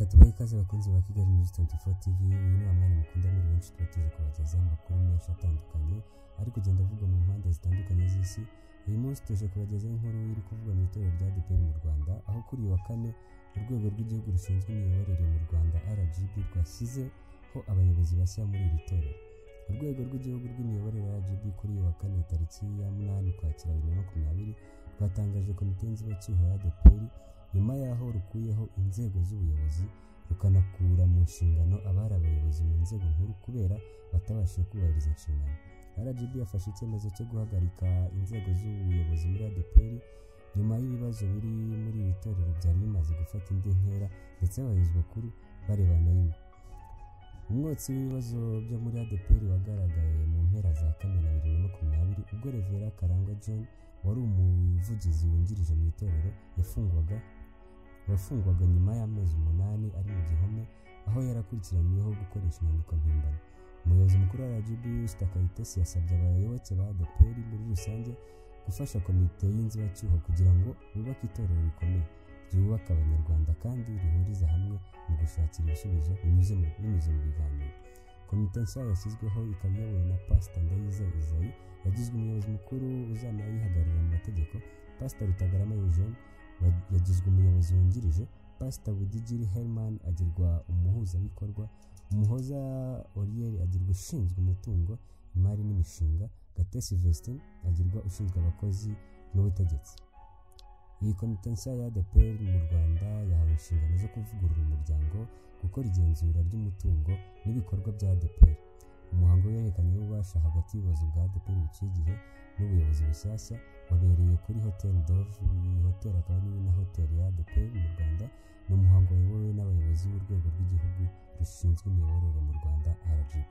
tubahe ikaze bakunzi ba Kigali News 24 TV uyu ni wamwanya mukunda muri benshi tuba tuje kubagezaho amakuru menshi atandukanye ari kugenda avugwa mu mpande zitandukanye z'isi uyu munsi tuje kubagezaho inkuru iri kuvugwa mu itorero rya ADEPR mu Rwanda aho kuri uyu wa kane urwego rw'igihugu rushinzwe imiyoborere mu Rwanda RGB rwashyizeho abayobozi bashya muri iri torero urwego rw'igihugu rw'imiyoborere RGB kuri uyu wa kane tariki ya 8 Ukwakira 2024 rwatangaje komite nzibacyuho ya ADEPR nyuma y'aho rukuyeho inzego z'ubuyobozi rukanakura mu nshingano abari abayobozi mu nzego nkuru kubera batabashije kubahiriza inshingano rgb yafashe icyemezo cyo guhagarika inzego z'ubuyobozi muri adeperi nyuma y'ibibazo biri muri iri torero byari bimaze gufata indi ntera ndetse abayobozi bakuru barebana rimwe umwotsi w'ibibazo byo muri adeperi wagaragaye mu mpera za kamena bibiri na makumyabiri ubwo revera karangwa john wari umuvugizi wungirije mu itorero yafungwaga yafungwaga nyuma y'amezi umunani ari mu gihome aho yarakurikiranyweho gukoresha inyandiko mpimbano umuyobozi mukuru wa rgb Esther kayitesi yasabye abayoboke ba adeperi muri rusange gufasha komite y'inzibacyuho kugira ngo bubake itorero rikomeye ryubaka abanyarwanda kandi rihuriza hamwe mu gushakira ibisubizo binyuze mu binyuze mu biganiro komite nshya yashyizweho ikaba iyobowe na pasita ndayiza isayi yagizwe umuyobozi mukuru uzanayihagararira mu mategeko pasita rutagarama eugene yagizwe umuyobozi wungirije pasita budigiri herman agirwa umuhuzabikorwa umuhoza oriyeri agirwa ushinzwe umutungo imari n'imishinga gatesi vestin agirwa ushinzwe abakozi n'ubutegetsi iyi komite nshya ya adeperi mu rwanda yahawe inshingano zo kuvugurura umuryango gukora igenzura ry'umutungo n'ibikorwa bya adeperi umuhango w'ihererekanya w'ububasha hagati y'ubuyobozi bwa adeperi buciye igihe n'ubuyobozi bushyashya wabereye kuri hoteli dovu iyi hoteli akaba ari na hoteli ya adeperi mu rwanda ni umuhango wayobowe n'abayobozi b'urwego rw'igihugu rushinzwe imiyoborere mu rwanda rgb